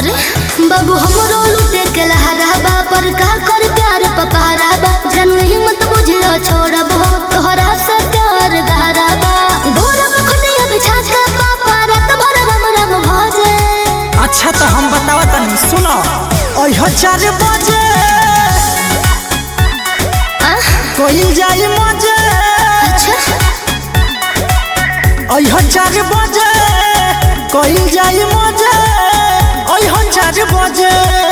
अरे बाबू हमरो लुटे के लहराबा पर का कर प्यार पपहराबा जन हिम्मत बुझियो छोड़ब हो तोहरा से प्यार गहराबा गोरब खुटिया बिछा के पापा रात भर रम रम भजे अच्छा तो हम बतावा तनी सुनो ओह चार बजे आह, कोई जाई मजे अच्छा ओह चार बजे कोई जाई मजे ओह चार बजे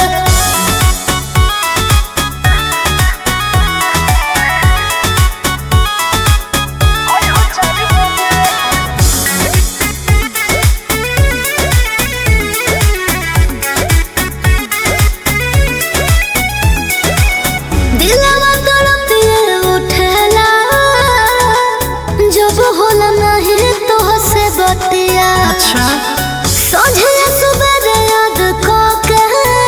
दिलवा तड़पिए उठेला जब होला नहीं तो से बतिया अच्छा सोझे सुबह याद को के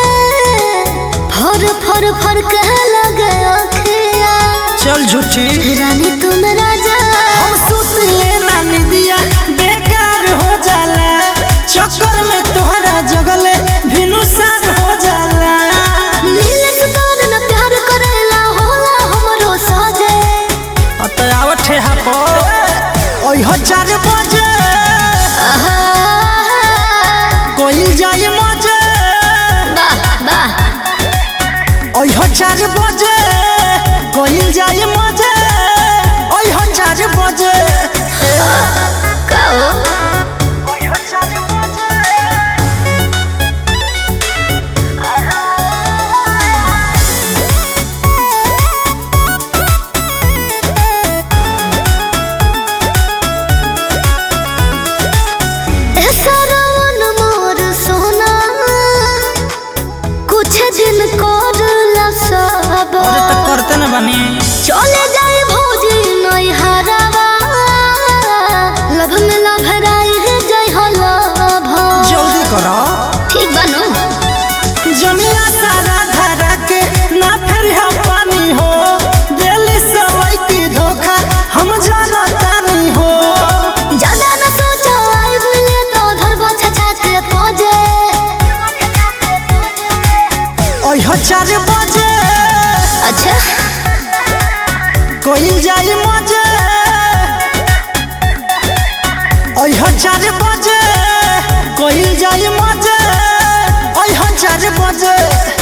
फर फर फर के लगे अखिया चल झूठी रानी तुम राजा हम सुत लेना निदिया बेकार हो जाला चक्कर में तोहरा जगले भिनुसार हो जाला नील सुतार न प्यार करेला होला हमरो साजे अतयावत है हापो ओह चार बजे आहा, कोई जाई मजे वाह वाह ओह चार बजे कोई जाई मजे ओह चार बजे कहो सरवन मोर सोना कुछ दिन कर सब अरे तो करते न बनी चले जाए भौजी नई हरावा लभ में लभराई है जय हो लभ जल्दी करो ठीक बनू जमिया सारा धरा के ना फिर हम पानी हो दिल्ली सवाई की धोखा हम जाना तानी हो ज्यादा न सोचो आई बोले तो धरबो छछा के पहुंचे ओह चार बजे अच्छा कोई जाई मजे ओह चार बजे कोई जाई मजे ओह चार बजे